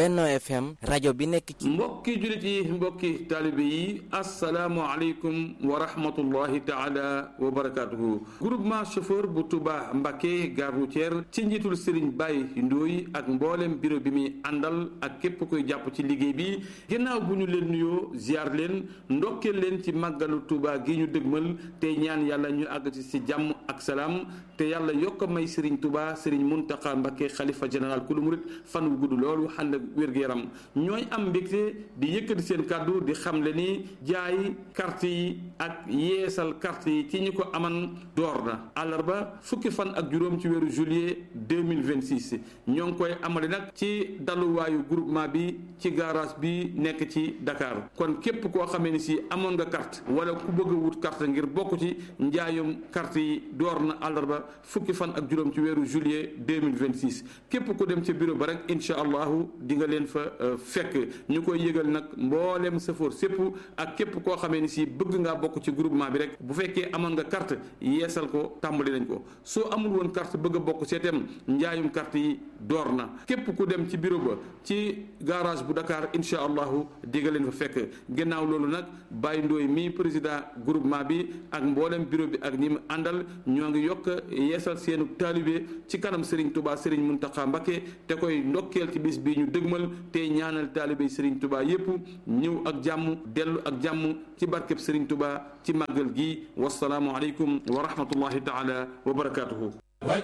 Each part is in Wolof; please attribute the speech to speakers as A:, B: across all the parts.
A: Benno FM rajo bi nekk ci.
B: mbokki jullit yi mbokki taalibe yi asalaamualeykum wa rahmatullahi taala wa barakaatuhu groupement chauffeur bu Touba Mbacké gare routière ci njiitul Serigne Baye Ndoye ak mboolem bureau bi muy àndal ak képp koy jàpp ci liggéey bi ginnaaw bu ñu leen nuyoo ziar leen ndokkeel leen ci màggalu Touba gi ñu dëgmal tey ñaan yàlla ñu àgg ci si jàmm ak salaam te yàlla yokk may Serigne Touba Serigne Mountakha Mbacké xalifa général kulu murit fan wu gudd loolu ànd ak wér-gu-yaram ñooy am mbégte di yëkkati seen kàddu di xamle ni jaay carte yi ak yeesal carte yi ci ñi ko aman door na àllarba fukki fan ak juróom ci weeru juillet 2026 ñoo ngi koy amale nag ci daluwaayu groupement bi ci garage bi nekk ci Dakar kon képp koo xamee ni si amoon nga carte wala ku bëgg a wut carte ngir bokk ci njaayum carte yi door na àllarba fukki fan ak juróom ci weeru juillet 2026 képp ku dem ca bureau ba rek incha allahu di nga leen fa fekk ñu koy yëgal nag mboolem safoor sépp ak képp koo xamee ni si bëgg ngaa bokk ci groupement bi rek bu fekkee amoon nga carte yeesal ko tàmbali nañ ko soo amul woon carte bëgg a bokk seetem njaayum carte yi door na képp ku dem ci bureau ba ci garage bu Dakar incha allahu di nga leen fa fekk ginnaaw loolu nag Baye Ndoye mi président groupement bi ak mboolem bureau bi ak ñi mu àndal ñoo ngi yokk yeesal seenu taalibe ci kanam Serigne Touba Serigne Mountakha Mbacké te koy ndokkeel ci bis bii ñu dëgmal te ñaanal taalibe Serigne Touba yépp ñëw ak jàmm dellu ak jàmm ci barkeb Serigne Touba ci màggal gi wasalaamu aleykum wa rahmatullahi taala wa barakatuhu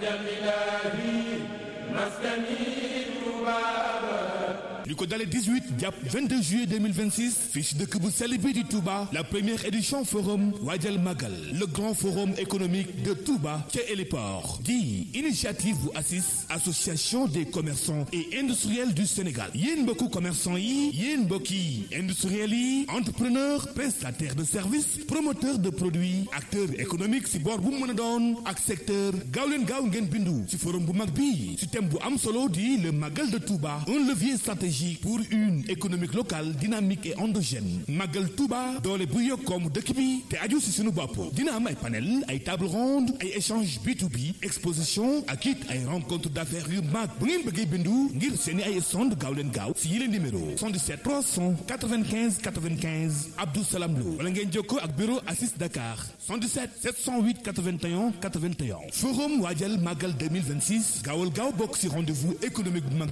C: li ko dalee 18 jàpp 22 juillet 2026 fii ci dëkk bu sell bi di Touba la première édition forum Waajal Magal le grand forum économique de Touba ca héliport di initiative bu ACIS association des commerçants et industriels du Sénégal yéen mbokku commerçant yi yéen mbokki industriels yi entrepreneur prestataire de services promoteur de produits acteur économique ci boor bu mu mën a doon ak secteur gaaw leen gaaw ngeen bindu ci forum bu mag bi ci thème bu am solo di le Magal de Touba un levier stratégique pour une économique locale dynamique et endogène Magal Touba doole bu yokk koomu dëkk bi te aju si suñu bopp dina am ay panel ay table ronde ay échange B2B exposition ak it ay rencontre d'affaires yu mag bu ngeen bëggee bindu ngir seeni ay stand gaaw leen gaaw si yile numéro 77 395 95 Abdou Salam Lo wala ngeen jokkoo ak bureau Assis Dakar 77 708 81 81 forum waajal Magal 2026 gaawal gaaw bokk si rendez-vous économique bu mag